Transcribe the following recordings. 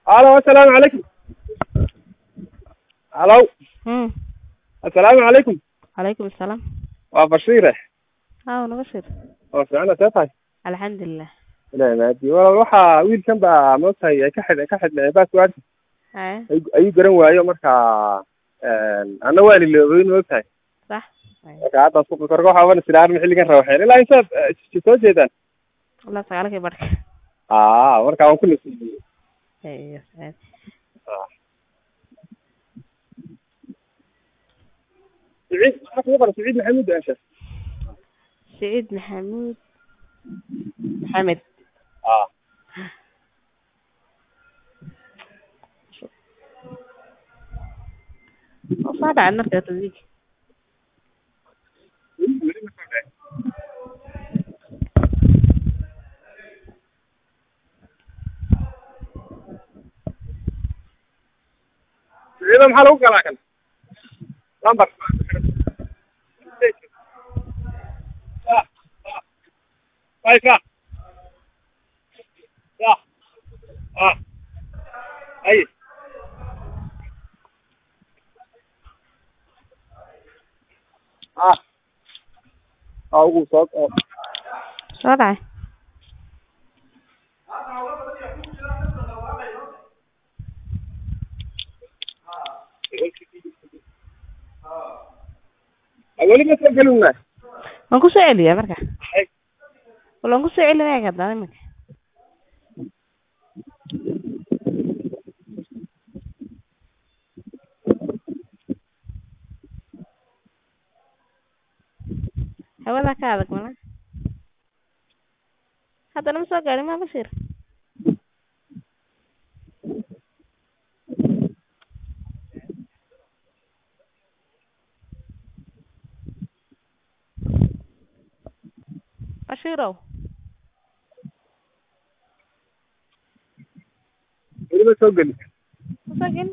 alo assalaamu calaykum halo Hmm. assalaamu calaykum Calaykum asalaam. waa bashiire Haa, naga shir. oo fiicana see tahay Alxamdulillah. ilahi maadi walaal waxaa wiilkan baa moogtahay ay ka xidh ka xidhnay passwordka Haya, ay- ayuu garan waayo marka anna waan iloobay moogtahay sax. marka hadda suuqa korka waxaa wan silaarma xilligan rawaxeen ilaa intaad eh, soo jeedaan Wallah sagaalkii barka. aa marka waan ku nasiibiyey Iyo saad. siciid maxaa kugu qoran siciid maxamuud ansha Saciid Maxamuud Maxamed. aa Oo soo dhacay markaa tadiig. siciida maxaa lagu galaa kan lambar ayka ya ah ay ah ah ugu soo oo Soo dhacay. weli ma soo gelina Waan ku soo celiyaa marka. Wala waan ku soo celinaya hadda iminka. Hawada ka adag mana? Hadda nama soo gaadhin ma Bashir? Bashirow. weli ma soo gelin Ma soo gelin?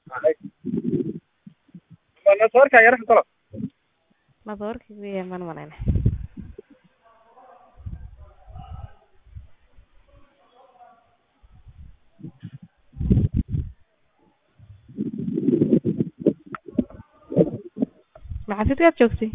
nasoorka yara talo Madoorka weeye man malayna. Maxaafidkaad joogtay?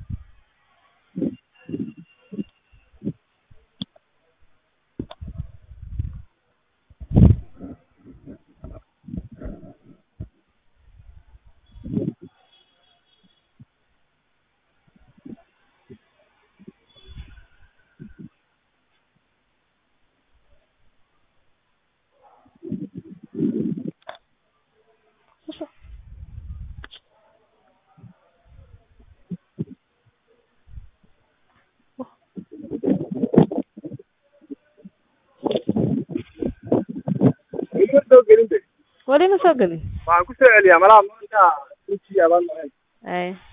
weli ma soo gelin de Wali ma soo gelin? waxaan ku soo celiyaa malaha maanta intii abaan mahayn Ay.